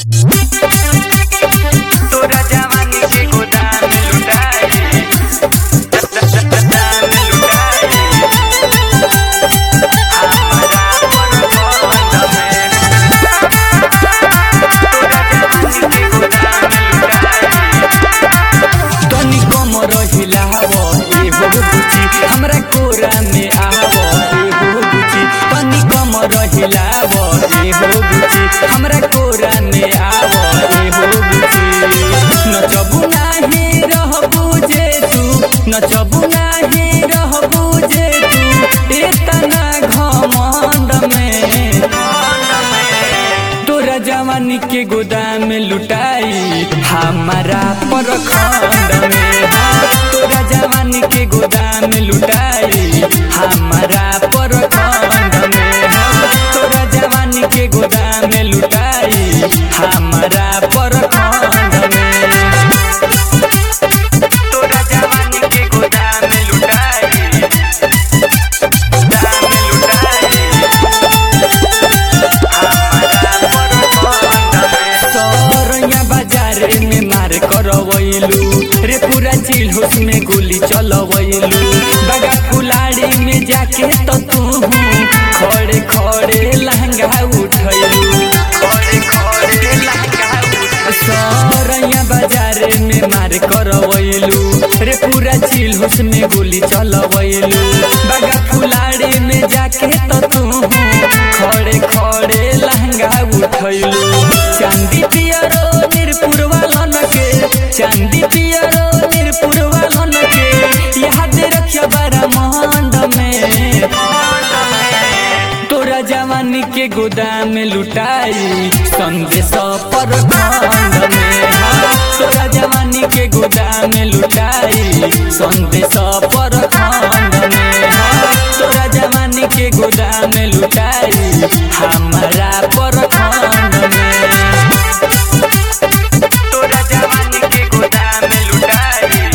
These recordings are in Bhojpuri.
तोरा जवानी के गोदाम लुटाई गोदाम लुटाई हमरा परबंध में तोरा जवानी के गोदाम लुटाई तनी कम रहिलाव एहो बुची हमरा कोरा में आव एहो बुची तनी कम रहिलाव एहो बुची हमरा कोरा में आव एहो बुची नचबु नाही रहबु जे तू नचबु नाही रहबु जे तू एतना घमंड में तोरा जवानी के गोदाम लुटाई हमारा परखंड में हाँ, तोरा जवानी के गोदाम लुटाई हमारा परखंड में हाँ, तोरा जवानी के गोदाम लुटाई हमारा परखंड में तोरा जवानी के गोदाम लुटाई गोदाम लुटाई हमरा परबंध में सरैया बाजारे में मार करवैलू रे पूरा चिल होश में गोली चलवैलू बगा फुलाड़ी में जाके तो तू खड़े खड़े लहंगा उठैलू खड़े खड़े लहंगा सरैया बाजारे में मार करवैलू रे पूरा चिल होश में गोली चलवैलू बगा फुलाड़ी में जाके तो तू खड़े खड़े लहंगा उठैलू चांदी पियरो निरपुर वालन के चांदी पियरो निरपुर वालन के याद रखियो बारा मंड में तोरा जवानी के गोदाम लुटाई संदेश पर खंड में हाँ, तोरा जवानी के गोदाम लुटाई संदेश पर खंड में हाँ, तोरा जवानी के गोदाम लुटाई हमारा पर खंड में तोरा जवानी के गोदाम लुटाई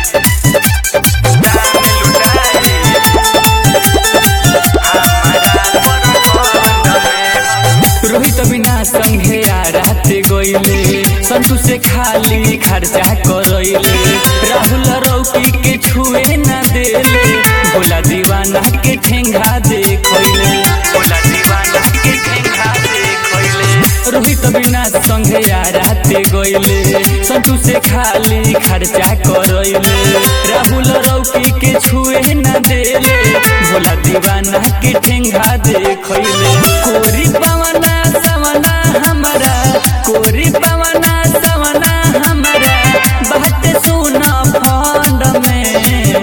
गोदाम लुटाई हमरा परबंध में रोहित बिना संघे आ राते गईले संतु से खाली खर्चा करैले राहुल रौकी के छुए ना देले भोला दीवाना के ठेंगा देखैले बोला दीवाना के ठेंगा देखैले रोहित बिना संघे आ राते गईले संतु से खाली खर्चा करैले राहुल रौकी के छुए ना देले भोला दीवाना के ठेंगा देखैले कोरी पवना सवना हमारा कोरी पवना सवना हमारा बात सुना फंड में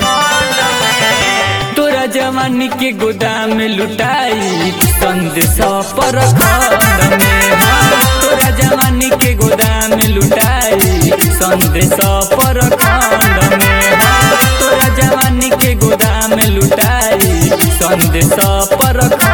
तोरा जवानी के गोदाम लुटाई संदेश पर खंड में हाँ, तोरा जवानी के गोदाम लुटाई संदेश पर खंड में हाँ, तोरा जवानी के गोदाम लुटाई संदेश पर खंड